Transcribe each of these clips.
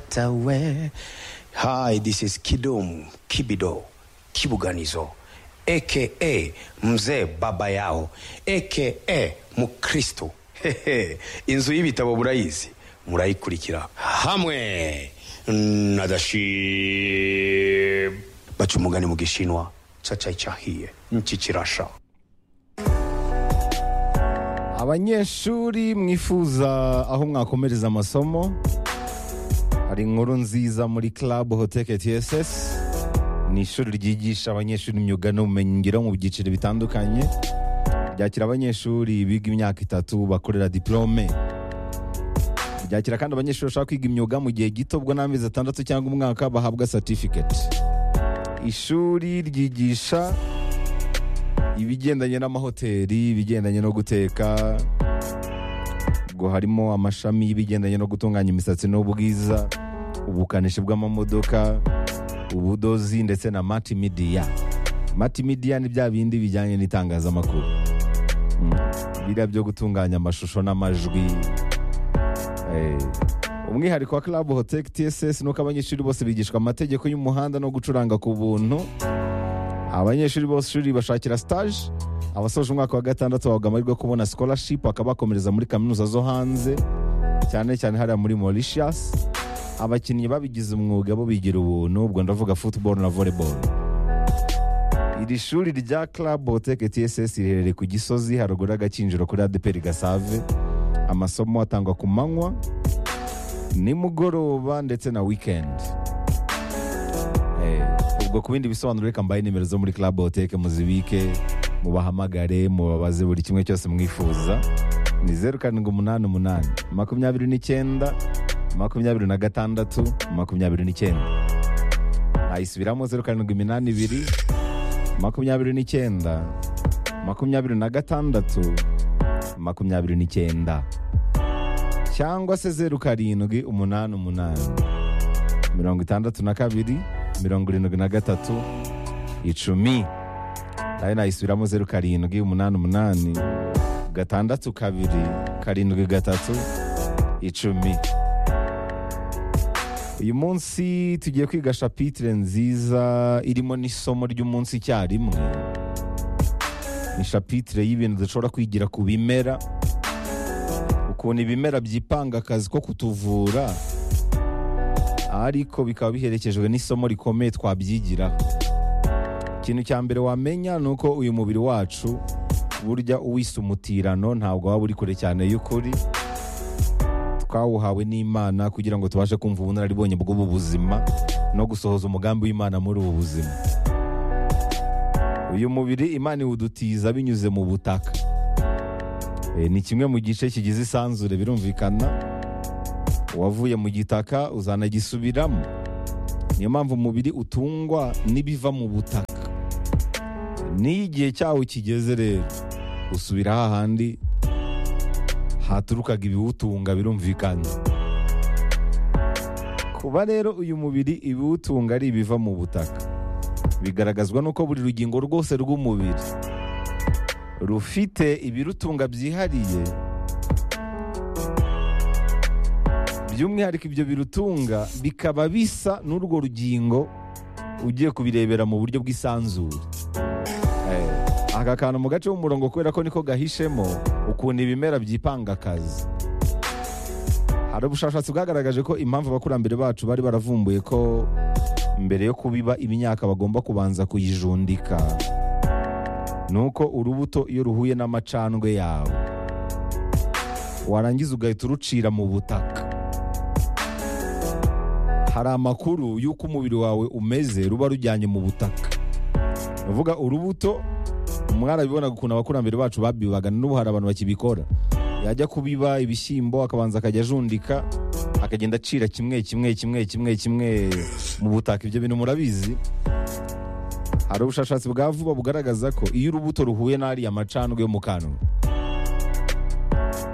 Yochatawe. Hi, this is Kidum Kibido Kibuganizo aka mzee baba yao aka mukristo Hehe, inzu y'ibitabo murayizi murayikurikira hamwe na dashim baca umugani mu gishinwa cacayi cahiye niki kirasha abanyeshuri mwifuza aho mwakomereza amasomo hari inkuru nziza muri club hoteke tss ni ishuri ryigisha abanyeshuri imyuga n'ubumenyingiro mu byiciro bitandukanye ryakira abanyeshuri biga imyaka itatu bakorera diplome ryakira kandi abanyeshuri bashaka kwiga imyuga mu gihe gito bwo n'amezi atandatu cyangwa umwaka bahabwa certificate ishuri ryigisha ibigendanye n'amahoteli ibigendanye no guteka ngo harimo amashami y'ibigendanye no gutunganya imisatsi n'ubwiza ubukanishi bw'amamodoka ubudozi ndetse na mati midiya mati midiya ni bya bindi bijyanye n'itangazamakuru Mm. biriya byo gutunganya amashusho n'amajwi Eh, umwihariko wa club hotel tss nuko abanyeshuri bose bigishwa amategeko y'umuhanda no gucuranga ku buntu abanyeshuri bose ishuri bashakira stage abasoje umwaka wa gatandatu bahabwa amahirwe yo kubona scholarship bakaba bakomereza muri kaminuza zo hanze cyane cyane hariya muri Mauritius abakinnyi babigize umwuga bo bigira ubuntu ubwo ndavuga football na volleyball iri shuri rya club hoteke tss riherereye ku gisozi haruguru y'agakinjiro kuri adeperi gasave amasomo atangwa ku manywa nimugoroba ndetse na weekend Eh, ubwo ku bindi bisobanuro reka mbaye nimero zo muri club hoteke muzibike mubahamagare mubabaze buri kimwe cyose mwifuza ni zeru karindwi umunani umunani makumyabiri n'icyenda makumyabiri na gatandatu makumyabiri n'icyenda nayisubiramo zeru karindwi iminani ibiri makumyabiri n'icyenda makumyabiri na gatandatu makumyabiri n'icyenda cyangwa se zeru karindwi umunani umunani mirongo itandatu na kabiri mirongo irindwi na gatatu icumi nayo nayisubiramo zeru karindwi umunani umunani gatandatu kabiri karindwi gatatu icumi uyu munsi tugiye kwiga shapitire nziza irimo n'isomo ry'umunsi icyarimwe ni shapitire y'ibintu dushobora kwigira ku bimera ukuntu ibimera byipanga akazi ko kutuvura ariko bikaba biherekejwe n'isomo rikomeye twabyigira ikintu cya mbere wamenya ni uko uyu mubiri wacu burya uwisumutirano ntabwo waba uri kure cyane y'ukuri twawuhawe n'imana kugira ngo tubashe kumva ubunararibonye bw'ubu buzima no gusohoza umugambi w'imana muri ubu buzima uyu mubiri imana iwudutiza binyuze mu butaka Eh, ni kimwe mu gice kigize isanzure birumvikana uwavuye mu gitaka uzanagisubiramo niyo mpamvu umubiri utungwa n'ibiva mu butaka n'iyo igihe cyawo kigeze rero usubira hahandi haturukaga ibiwutunga birumvikana kuba rero uyu mubiri ibiwutunga ari ibiva mu butaka bigaragazwa n'uko buri rugingo rwose rw'umubiri rufite ibirutunga byihariye by'umwihariko ibyo birutunga bikaba bisa n'urwo rugingo ugiye kubirebera mu buryo bw'isanzure Eh, aka kantu mu gace k'umurongo kubera ko niko gahishemo ukuntu ibimera byipanga akazi hari ubushakashatsi bwagaragaje ko impamvu abakurambere bacu bari baravumbuye ko mbere yo kubiba imyaka bagomba kubanza kuyijundika ni uko urubuto iyo ruhuye n'amacandwe yawe warangiza ugahita urucira mu butaka hari amakuru y'uko umubiri wawe umeze ruba rujyanye mu butaka uvuga urubuto mwarabibonaga ukuntu abakurambere bacu babibaga n'ubu hari abantu bakibikora yajya kubiba ibishyimbo akabanza akajya ajundika akagenda acira kimwe kimwe kimwe kimwe kimwe mu butaka ibyo bintu murabizi hari ubushakashatsi bwa vuba bugaragaza ko iyo urubuto ruhuye n'ariya macandwe yo mu kanwa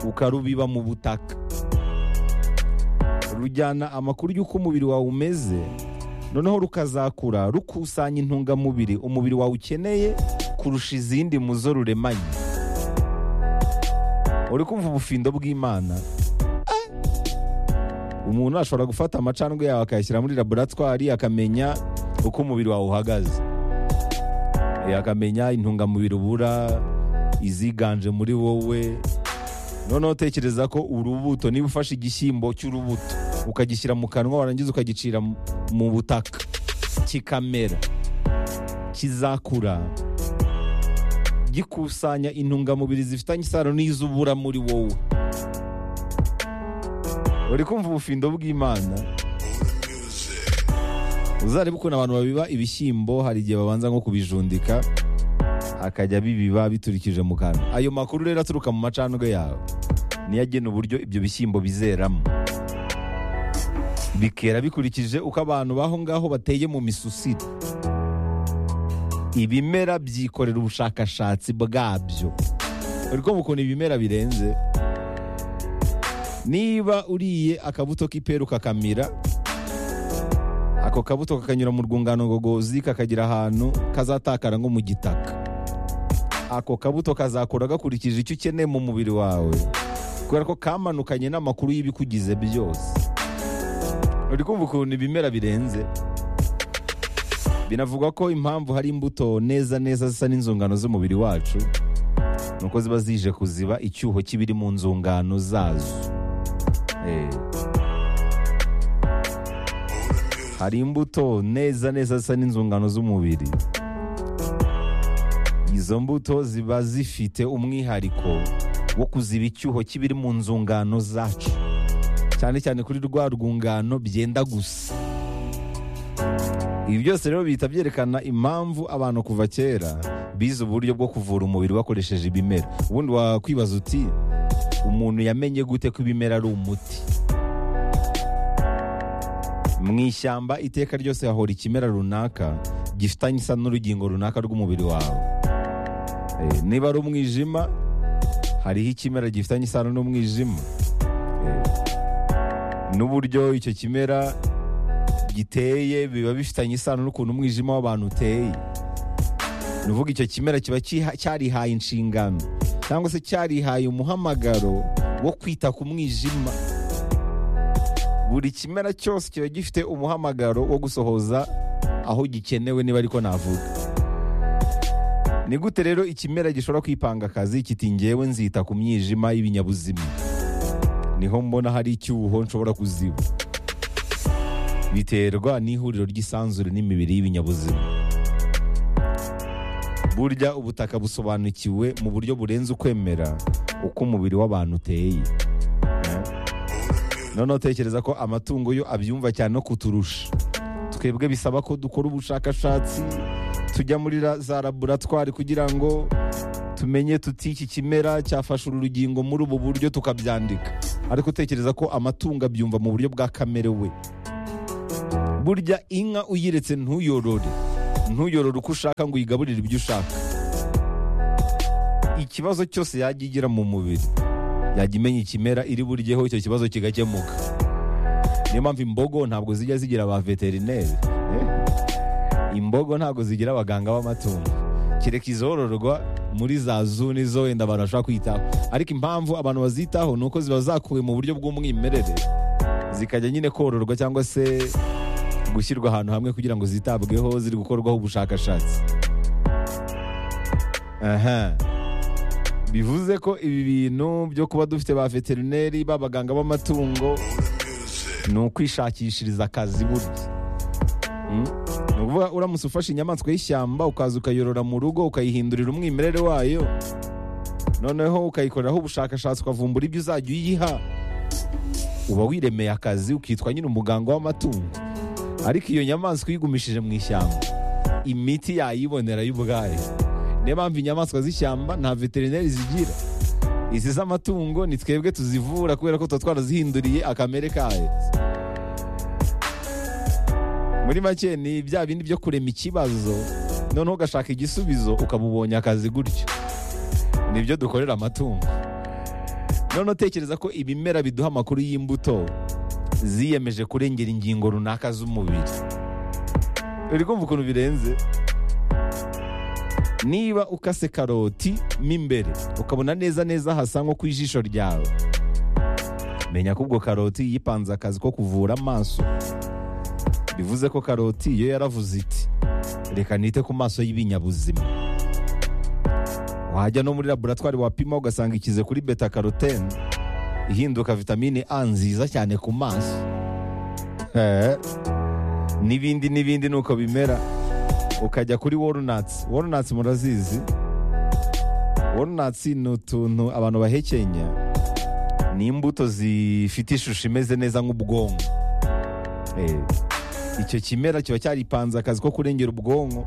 ukarubiba mu butaka rujyana amakuru y'uko umubiri wawe umeze noneho rukazakura rukusanya intungamubiri umubiri wawe ukeneye kurusha izindi mu zo ruremanye uri kumva ubufindo bw'imana Eh! umuntu ashobora gufata amacandwe yawe akayashyira muri laboratwari akamenya uko umubiri wawe uhagaze Eh, akamenya intungamubiri ubura iziganje muri wowe noneho tekereza ko urubuto niba ufashe igishyimbo cy'urubuto ukagishyira mu kanwa warangiza ukagicira mu- mu butaka kikamera kizakura gikusanya intungamubiri zifitanye isano n'izubura muri wowe uri kumva ubufindo bw'imana uzarebe ukuntu abantu babiba ibishyimbo hari igihe babanza nko kubijundika akajya bibiba biturikije mu kanwa ayo makuru rero aturuka mu macandwe yawe niyo agena uburyo ibyo bishyimbo bizeramo bikera bikurikije uko abantu baho ngaho bateye mu misusire ibimera byikorera ubushakashatsi bwabyo uri kumva ukuntu ibimera birenze niba uriye akabuto k'iperu kakamira ako kabuto kakanyura mu rwungano ngogozi kakagira ahantu kazatakara nko mu gitaka ako kabuto kazakura gakurikije icyo ukeneye mu mubiri wawe kubera ko kamanukanye n'amakuru y'ibikugize byose uri kumva ukuntu ibimera birenze binavugwa ko impamvu hari imbuto neza neza zisa n'inzungano z'umubiri wacu ni uko ziba zije kuziba icyuho k'ibiri mu nzungano zazo Eh. hari imbuto neza neza zisa n'inzungano z'umubiri izo mbuto ziba zifite umwihariko wo kuziba icyuho k'ibiri mu nzungano zacu cyane cyane kuri rwa rwungano byenda gusa ibi byose rero bihita byerekana impamvu abantu kuva kera bize uburyo bwo kuvura umubiri bakoresheje ibimera ubundi wakwibaza uti umuntu yamenye gute ko ibimera ari umuti mu ishyamba iteka ryose hahora ikimera runaka gifitanye isa n'urugingo runaka rw'umubiri wawe Eh, niba ari umwijima hariho ikimera gifitanye isano n'umwijima Eh, n'uburyo icyo kimera giteye biba bifitanye isano n'ukuntu umwijima w'abantu uteye ni uvuga icyo kimera kiba cyiha- cyarihaye inshingano cyangwa se cyarihaye umuhamagaro wo kwita ku mwijima buri kimera cyose kiba gifite umuhamagaro wo gusohoza aho gikenewe niba ariko navuga ni gute rero ikimera gishobora kwipanga akazi kiti ngewe nzita ku mwijima y'ibinyabuzima niho mbona hari icyuho nshobora kuziba biterwa n'ihuriro ry'isanzure n'imibiri y'ibinyabuzima burya ubutaka busobanukiwe mu buryo burenze ukwemera uko umubiri w'abantu uteye noneho tekereza ko amatungo yo abyumva cyane no kuturusha twebwe bisaba ko dukora ubushakashatsi tujya muri ra- za laboratwari kugira ngo tumenye tuti iki kimera cyafashe uru rugingo muri ubu buryo tukabyandika ariko utekereza ko amatungo abyumva mu buryo bwa kamere we burya inka uyiretse ntuyorore ntuyorore uko ushaka ngo uyigaburire ibyo ushaka ikibazo cyose yajya igira mu mubiri yajya imenya ikimera iri buryeho icyo kibazo kigakemuka niyo mpamvu imbogo ntabwo zijya zigira ba veterineri Eh? imbogo ntabwo zigira abaganga b'amatungo kereka izororwa muri za zuni zo wenda abantu bashobora kwitaho ariko impamvu abantu bazitaho ni uko ziba zakuwe mu buryo bw'umwimerere zikajya nyine kororwa cyangwa se gushyirwa ahantu hamwe kugira ngo zitabweho ziri gukorwaho ubushakashatsi aha bivuze ko ibi bintu byo kuba dufite ba veterineri b'abaganga b'amatungo ni ukwishakishiriza akazi burya Mm? ni ukuvuga uramutse ufashe inyamaswa y'ishyamba ukaza ukayorora mu rugo ukayihindurira umwimerere wayo noneho ukayikoreraho ubushakashatsi ukavumbura ibyo uzajya uyiha uba wiremeye akazi ukitwa nyine umuganga w'amatungo ariko iyo nyamaswa uyigumishije mu ishyamba imiti yayibonera y'ubwayo niyo mpamvu inyamaswa z'ishyamba nta veterineri zigira izi z'amatungo ni twebwe tuzivura kubera ko tuba twarazihinduriye akamere kayo muri make ni bya bindi byo kurema ikibazo noneho ugashaka igisubizo ukaba ubonye akazi gutyo nibyo dukorera amatungo noneho tekereza ko ibimera biduha amakuru y'imbuto ziyemeje kurengera ingingo runaka z'umubiri uri kumva ukuntu birenze niba ukase karoti mo imbere ukabona neza neza hasa nko ku ijisho ryawe menya ko ubwo karoti yipanze akazi ko kuvura amaso bivuze ko karoti yo yaravuze iti reka nite ku maso y'ibinyabuzima wajya no muri laboratwari wapima ugasanga ikize kuri beta karotene ihinduka vitamine a nziza cyane ku maso Eh, n'ibindi n'ibindi nuko bimera ukajya kuri walnuts walnuts murazizi walnuts ni utuntu abantu bahekenya ni imbuto zifite ishusho imeze neza nk'ubwonko Eh, icyo kimera kiba cyaripanze akazi ko kurengera ubwonko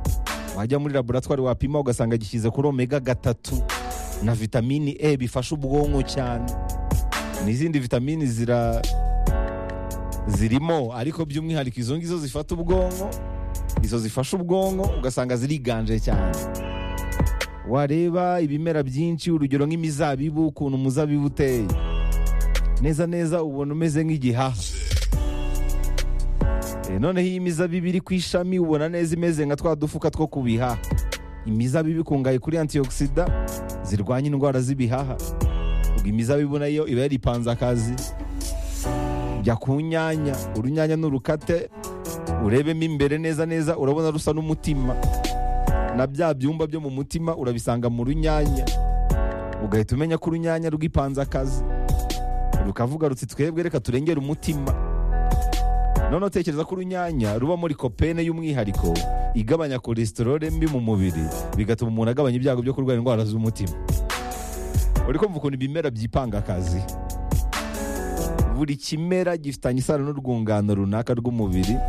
wajya muri laboratwari wapima ugasanga gishyize kuri omega gatatu na vitamini e bifasha ubwonko cyane n'izindi vitamini zira zirimo ariko by'umwihariko izo ngizo zifata ubwonko izo zifasha ubwonko ugasanga ziriganje cyane wareba ibimera byinshi urugero nk'imizabibu ukuntu umuzabibu uteye neza neza ubona umeze nk'igihaha Eh, noneho iyi mizabibu iri ku ishami ubona neza imeze nka twa dufuka two ku bihaha imizabibu ikungahaye kuri antioxida zirwanya indwara z'ibihaha ubwo imizabibu nayo iba yaripanze akazi jya ku nyanya urunyanya n'urukate urebemo imbere neza neza urabona rusa n'umutima na bya byumba byo mu mutima urabisanga mu runyanya ugahita umenya ko urunyanya rwipanze akazi rukavuga ruti twebwe reka turengere umutima none utekereza ko urunyanya ruba muri kopene y'umwihariko igabanya kolesterole mbi mu mubiri bigatuma umuntu agabanya ibyago byo kurwara indwara z'umutima uri kumva ukuntu ibimera byipanga akazi buri kimera gifitanye isano n'urwungano runaka rw'umubiri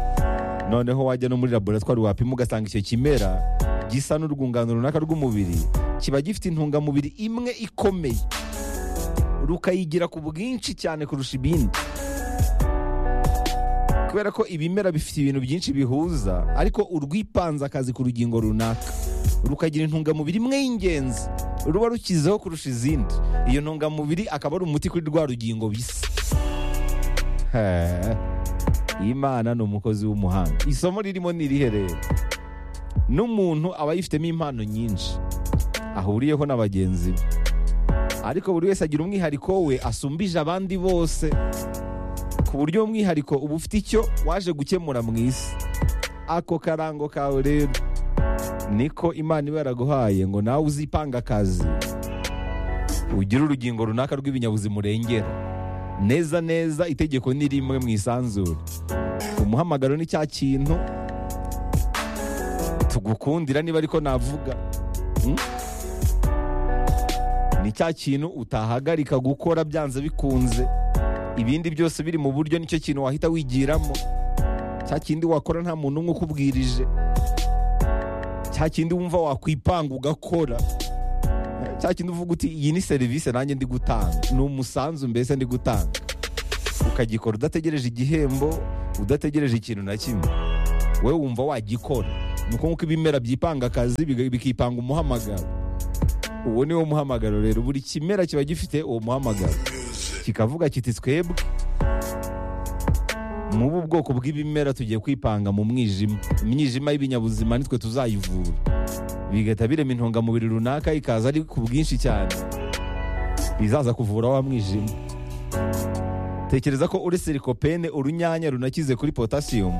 noneho wajya no muri laboratwari wapima ugasanga icyo kimera gisa n'urwungano runaka rw'umubiri kiba gifite intungamubiri imwe ikomeye rukayigira ku bwinshi cyane kurusha ibindi kubera ko ibimera bifite ibintu byinshi bihuza ariko urwipanze akazi ku rugingo runaka rukagira intungamubiri imwe y'ingenzi ruba rukizeho kurusha izindi iyo ntungamubiri akaba ari umuti kuri rwa rugingo bisa He. imana ni umukozi w'umuhanga isomo ririmo ni irihe rero n'umuntu aba yifitemo impano nyinshi ahuriyeho na bagenzi be ariko buri wese agira umwihariko we asumbije abandi bose ku buryo umwihariko uba ufite icyo waje gukemura mu isi ako karango kawe rero niko imana iba yaraguhaye ngo nawe uzipange akazi ugire urugingo runaka rw'ibinyabuzima urengera neza neza itegeko ni rimwe mu isanzure umuhamagaro ni cya kintu tugukundira niba ariko navuga Hmm? ni cya kintu utahagarika gukora byanze bikunze ibindi byose biri mu buryo nicyo kintu wahita wigiramo cya kindi wakora nta muntu umwe ukubwirije cya kindi wumva wakwipanga ugakora cya kindi uvuga uti iyi ni serivisi nanjye ndi gutanga ni umusanzu mbese ndi gutanga ukagikora udategereje igihembo udategereje ikintu na kimwe wowe wumva wagikora ni uko nk'uko ibimera byipanga akazi biga- bikipanga umuhamagaro uwo ni wo muhamagaro rero buri kimera kiba gifite uwo muhamagaro kikavuga kiti twebwe mu bu bwoko bw'ibimera tugiye kwipanga mu mwijima imyijima y'ibinyabuzima nitwe tuzayivura bigahita birema intungamubiri runaka ikaza ari ku bwinshi cyane bizaza kuvura wa mwijima tekereza ko uretse likopene urunyanya runakize kuri potasiyumu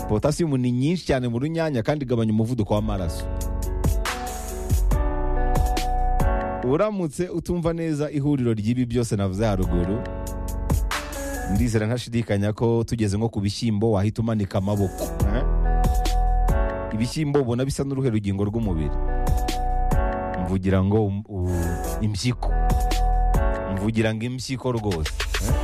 potasiyumu ni nyinshi cyane mu runyanya kandi igabanya umuvuduko w'amaraso uramutse utumva neza ihuriro ry'ibi byose navuze haruguru ndizera ntashidikanya ko tugeze nko ku bishyimbo wahita umanika amaboko eh? ibishyimbo ubona bisa n'uruhe rugingo rw'umubiri mvugira ngo um- u- impyiko mvugira ngo impyiko rwose